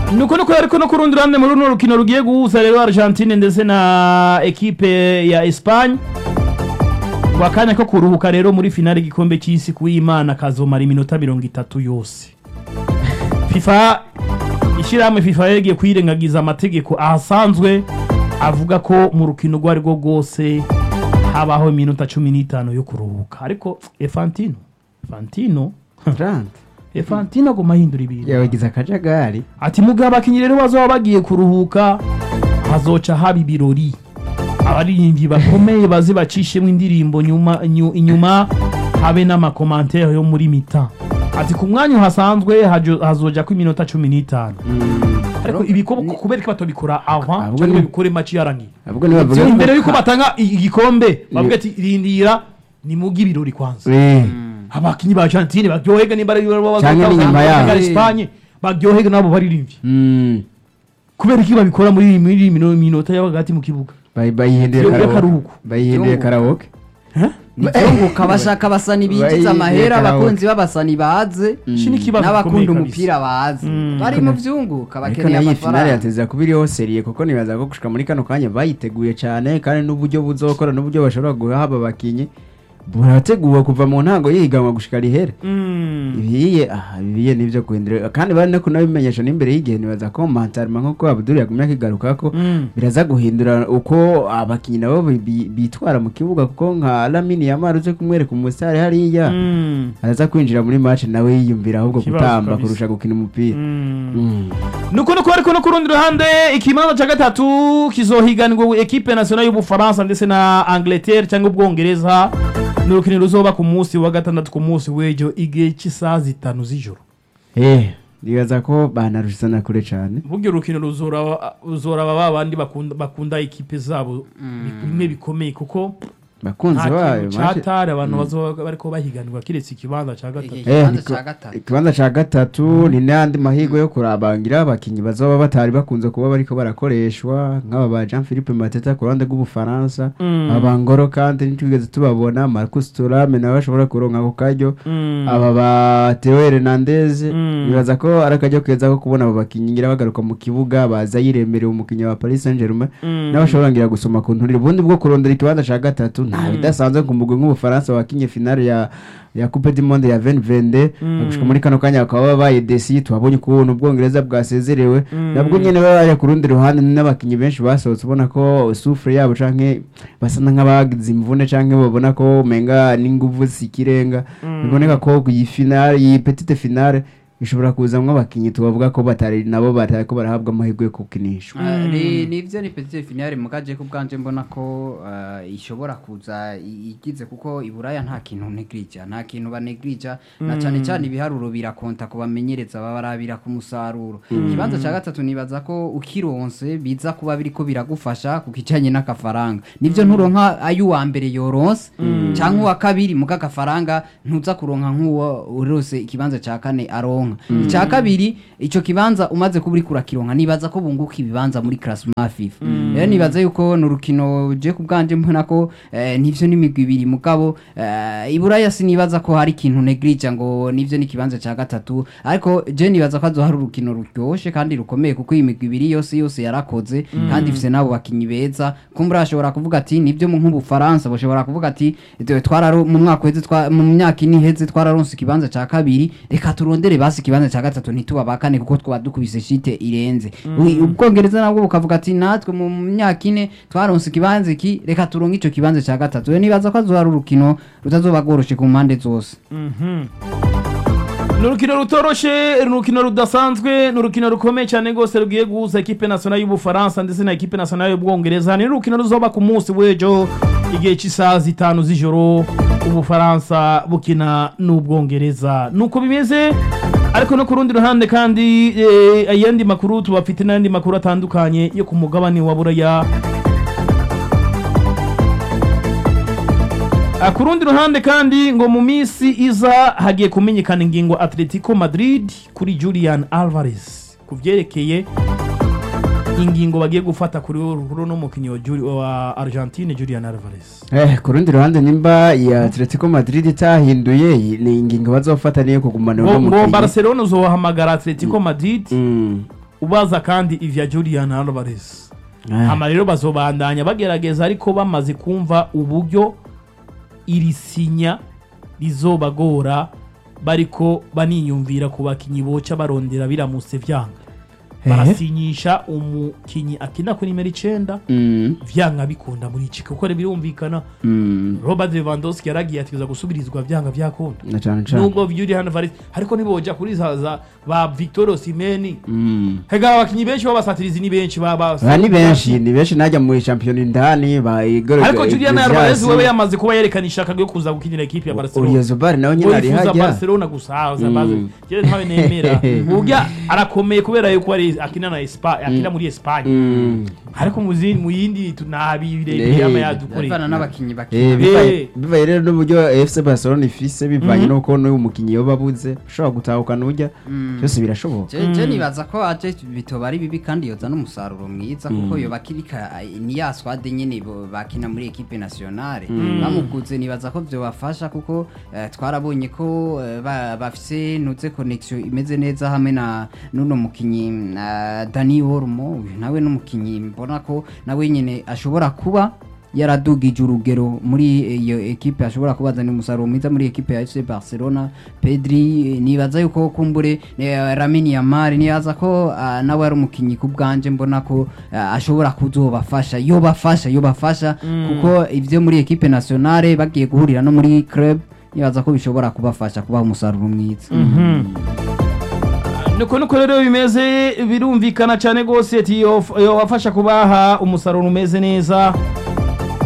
nuko nuko ariko no ku rundi ruhande muri runo rukino rugiye guhuza rero Argentine ndetse na ekipe ya Espagne kwa kanya ko kuruhuka rero muri finale igikombe cy'isi kuwimana kazomara iminota mirongo itatu yose FIFA ishyirahamwe FIFA yagiye kwirengagiza amategeko ahasanzwe avuga ko mu rukino rwo ari rwo rwose habaho iminota cumi n'itanu yo kuruhuka ariko Efantino Efantino Trant Efantino aguma ahindura ibintu yabagize akajagari ati mugihe abakinnyi rero bazoba bagiye kuruhuka hazoca haba ibirori abaririmbyi bakomeye baze bacishemo indirimbo nyuma nyu- inyuma habe n'amakomantere yo muri mita ati ku mwanya uhasanzwe hajo- hazoja ko iminota cumi n'itanu ariko ibikorwa kubera ko batobikora avant ahubwo cyangwa ni- bikore maci yarangiye ahubwo nibavuga imbere yuko batanga i- igikombe bavuga ati rindira ni mugi ibirori kwanza Eh, abakinnyi ba Argentine baryohega nimba ari Canke n'inyuma yabo. Espagne baryohega nabo baririmbye mm, kubera iki babikora muri muri iyi mino- minota y'abagati mu kibuga bayi- bayihinduye Yo- karaoke. y'akaruhuko. bayihinduye Yo- karaoke ibyunguka bashaka abasani bigize Bayize amahera karaoke. abakunzi b'abasani baze iki ni ikibazo n'abakunda gikomeye umupira bazi Mm. bari mu byunguka ariko bakeneye nayo iyi finale amafaranga yateza kuba iriho seriye kuko nibaza ko gushika muri kano kanya bayiteguye cyane kandi n'uburyo buzokora n'uburyo bashobora guhaba abakinyi burateguwe kuva mu ntango yihiganwa gushika rihere Mm. ibiye aha ibiye nivyo guhindura kandi bari no kunabimenyesha n'imbere y'igihe nibaza ko mantarima nk'uko Abdul yagumye akigaruka ko Mm. biraza guhindura uko abakinyi nabo bi- bi- bitwara mu kibuga kuko nka Lamine Yamal uze kumwereka umusare hariya Mm. araza kwinjira muri match nawe yiyumvira ahubwo Ikibazo gutamba kabisa. kurusha gukina umupira Mm. Mm. nuko nuko ariko no ku rundi ruhande ikibanza cya gatatu kizohiganirwa ekipe nationale y'ubufaransa ndetse na angleterre cyangwa ubwongereza ni urukino ruzoba ku munsi wa gatandatu ku munsi w'ejo igihe cy'isaha zitanu z'ijoro eh nibaza ko banarushana kure cyane buryo urukino ruzoraba ruzoraba ba bandi bakunda bakunda ekipe zabo bimwe bikomeye kuko bakunzi nta bayo kintu match- cyatari abantu bazoba bariko bahiganirwa kiretse ikibanza cya gatatu Eh, Eh, ikibanza niko- ca gatatu. ikibanza ca gatatu ni n'andi mahirwe yo kurabangira abakinyi bazoba batari bakunze kuba bariko barakoreshwa nk'aba ba Jean Philippe Mateta ku ruhande rw'ubufaransa Mm. aba Ngoro kandi ntitwigeze tubabona Marcus Thuram nawe ashobora kuronka ako karyo Mm. aba ba Theo Hernandez Mm. nibaza ko ari akaryo keza ko kubona abo bakinyi ngira bagaruka mu kibuga baza yiremereye umukinyi wa Paris Saint-Germain Mm. n'abashobora ngira gusoma ku nturire ubundi bwo kurondera ikibanza ca gatatu nta bidasanzwe ku mugwi nk'ubufaransa wakinye finale ya ya coupe du monde ya 2022 Mm. gushika muri kano kanya bakaba babaye desi twabonye ukuntu ubwongereza bwasezerewe Mm. nabwo nyene babaye ku rundi ruhande n'abakinyi benshi basohotse ubona ko sufure yabo canke basa nk'abagize imvune canke babona ko umenga n'inguvu zikirenga biboneka ko iyi finale iyi petite finale ishobora kuzamwo abakinyi tubavuga ko batari nabo batariko barahabwa amahirwe yo gukinishwa Ah, ni nivyo ni petite finale mugaje ko bwanje mbona ko ah, ishobora kuza i- igize kuko iburaya nta kintu negrija nta kintu banegrija na cyane cyane ibiharuro birakonta ku bamenyereza baba barabira ku musaruro ikibanza cya gatatu nibaza ko ukironse biza kuba biriko biragufasha ku kijanye n'akafaranga nivyo nturonka ay'uwa mbere yoronse cyangwa uwa kabiri muga agafaranga ntuza kuronka nk'uwo urose ikibanza cya kane aronka icya kabiri icyo kibanza umaze kuba uriko urakironka nibaza ko bunguka ibibanza muri classement FIFA rero nibaza yuko ni urukino je ku bwanje mbona ko eh, nivyo n'imigwi ibiri mugabo eh, iburaya sinibaza ko hari ikintu negrija ngo nivyo n'ikibanza cya gatatu ariko je nibaza ko azohari urukino ruryoshe kandi rukomeye kuko iyi migwi ibiri yose yose yarakoze kandi ifise n'abo bakinyi beza kumbura ashobora kuvuga ati nibyo mu nk'ubufaransa bashobora kuvuga ati "Dore twararo mu mwaka uheze twa- mu myaka ine iheze twararonse ikibanza cya kabiri reka turondere basi ikibanza cya gatatu ntituba ba kane kuko twaba dukubise shite irenze Ui- ubwongereza nabwo bukavuga ati natwe mu myaka ine twaronse ikibanza iki reka turonke ico kibanza cya gatatu rero nibaza ko azohari urukino rutazoba rworoshe ku mpande zose ni urukino rutoroshe ni urukino rudasanzwe ni urukino rukomeye cyane rwose rugiye guhuza ekipe nationale y'ubufaransa ndetse na ekipe nationale y'ubwongereza ni urukino ruzoba ku munsi w'ejo igihe cy'isaha zitanu z'ijoro ubufaransa bukina n'ubwongereza nuko bimeze ariko no ku rundi ruhande kandi eh, ayandi makuru tubafite n'ayandi makuru atandukanye yo ku mugabane wa buraya Ah, ku rundi ruhande kandi ngo mu minsi iza hagiye kumenyekana ingingo atletico madrid kuri julian alvarez ku byerekeye ingingo bagiye gufata kuri runo mukinnyi wa Juli- wa argentine julian alvarez Eh, ku rundi ruhande nimba ya Atletico Madrid itahinduye iyi ni ingingo bazofata niyo kugumana ngo uno ngo mukinyi. barcelona uzohamagara atletico madrid Mm. ubaza kandi ivya Julian Alvarez Ah. hama rero bazobandanya bagerageza ariko bamaze kumva uburyo iri sinya rizobagora bariko baniyumvira ku bakinyi boca barondera biramutse vyanga Ehe. barasinyisha umukinyi akina kuri nimero icenda Mm, vyanga bikunda muri iki kuko birumvikana mm, Robert Lewandowski yaragiye atiza gusubirizwa vyanga vyakunda na cane cane nubwo Julian Alvarez ariko niboja kuri za za ba Victor Osimhen Mm. hega abakinyi benshi b'abasatirizi ni benshi baba Ba ni benshi ni benshi najya mu shampiyona indani ba Igor ariko Julian Alvarez wewe yamaze kuba yerekana ishaka ryo kuza gukinira ekipe ya Barcelona Uriya Zubar nawe nyine Ngo ari yifuza hajya Barcelona gusa haza Mm. bazi je ntawe nemera urya arakomeye kubera yuko ari akina na Espagne akina muri Espagne Mm. ariko mu zindi mu yindi tunabirebeye Eh. ama yadukoreye bavana n'abakinnyi Eh, bakina bivaye- bivaye rero n'uburyo FC Barcelona ifise bivanye nuko n'uyu mukinnyi yoba abuze ushobora gutahukana urya byose birashoboka Je- je nibaza ko aje bitoba ari bibi kandi yoza n'umusaruro mwiza kuko yoba akirika ni ya swade nyene bo- bakina muri equipe nationale bamuguze nibaza ko vyobafasha kuko eh, twarabonye ko eh, ba- bafise nuze connection imeze neza hamwe na nuno mukinyi na Dani Olmo uyu nawe n'umukinyi mbona ko nawe nyene ashobora kuba yaradugije urugero muri iyo ekipe ashobora kubazanira umusaruro mwiza muri ekipe ya FC Barcelona Pedri eh, nibaza yuko kumbure eh, Lamine Yamal nibaza ko ah, nawe ari umukinyi ku bwanje mbona ko ah, ashobora kuzobafasha yobafasha yobafasha kuko ivyo muri ekipe nationale bagiye guhurira no muri club nibaza ko bishobora kubafasha kubaha umusaruro mwiza nuko nuko rero bimeze birumvikana cyane rwose ati yofasha kubaha umusaruro umeze neza